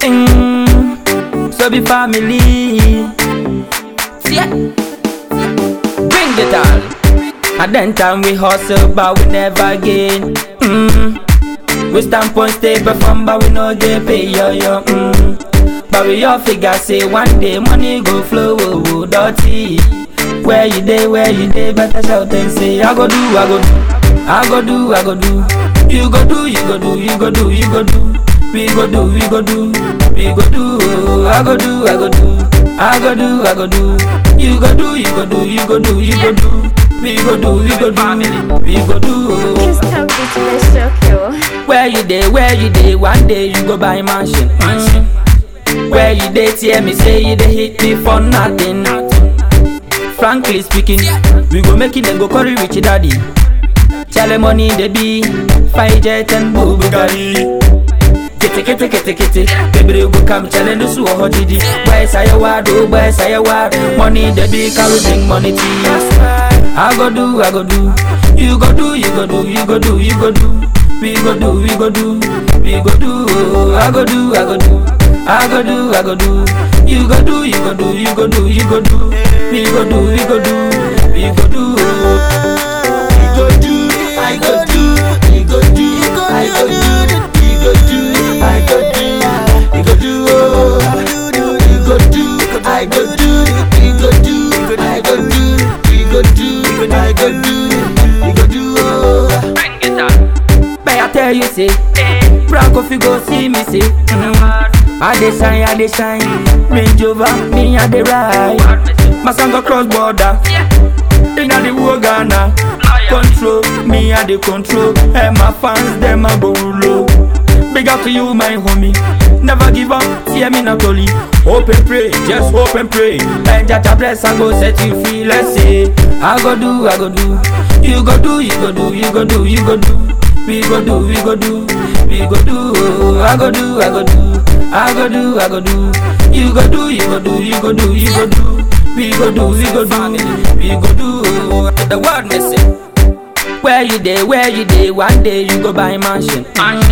Mm, so be family. See ya. Bring it all. And then time we hustle, but we never gain. Mm. We stand point stay perform, but we no get pay yo yo. Mm. But we all figure say one day money go flow, oh, oh, dirty. Where you day, where you day, better shout and say I go do, I go do, I go do, I go do. You go do, you go do, you go do, you go do. We go do, we go do, we go do. oh, I go do, I go do, I go do, I go do. You go do, you go do, you go do, you go do. We go do, we go do, we go do. oh. Crystal Beach will shock you. Where you dey, where you dey, one day you go buy mansion. Mm. Where you dey, hear me say you dey hit me for nothing. Frankly speaking, we go make it then go curry rich daddy. Chale money they be, five jet and Bugatti. Kete kete kete kete, baby go come challenge us who didi. Boy say you wad, oh boy say you wad. Money they be carry bring money to you. I go do, I go do. You go do, you go do, you go do, you go do. We go do, we go do, we go do. oh, I go do, I go do, I go do, I go do. You go do, you go do, you go do, you go do. We go do, we go do, we go do. oh. We go do, I go do, we go do, I go do, we go do, I go do, we go do. oh. We go do, I go do, we go do, I go do, we go do, I go do, we go do. oh. But I tell you say, Frank if you go see me say, mm, I dey shine, I dey shine, Range Rover, me I dey ride. My son go cross border, inna the whole Ghana. Control, me I dey control, and my fans them a go low. Big up to you, my homie. Never give up, see me not only. Hope and pray, just hope and pray. And Jaja bless, I go set you free. Let's say, I go do, I go do. You go do, you go do, you go do, you go do. We go do, we go do, we go do. oh, I go do, I go do, I go do, I go do. You go do, you go do, you go do, you go do. We go do, we go do, we go do. oh, The word missing. Where you dey, where you dey, one day you go buy mansion.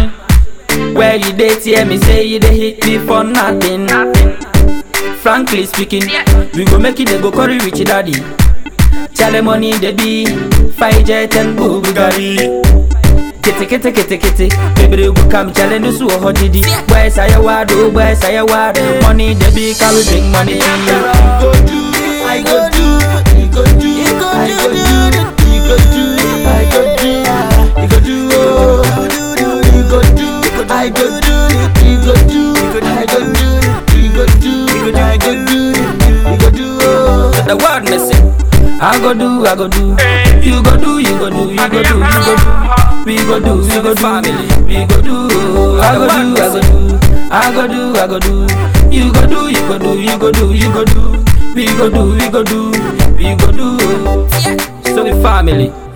Where you dey, hear me say you dey hit me for nothing. Frankly speaking, we go make it they go curry rich daddy. Chale money they be, five jet and Bugatti. Kete kete kete kete, baby they go come challenge us who hot didi. Boy say you wad, oh boy say you wad. Money they be, carry bring money to you. Go do, I go do, you go do, I go do, you go do, I go do, you go do, oh. you go do, I go do, you go do, I go do, you go do, I go do, you go do. oh. The word missing. I go do, I go do. You go do, you go do, you go do, you go do. We go do, we go do, we go do. I go do, I go do. I go do, I go do. You go do, you go do, you go do, you go do. We go do, we go do, we go do. So we family.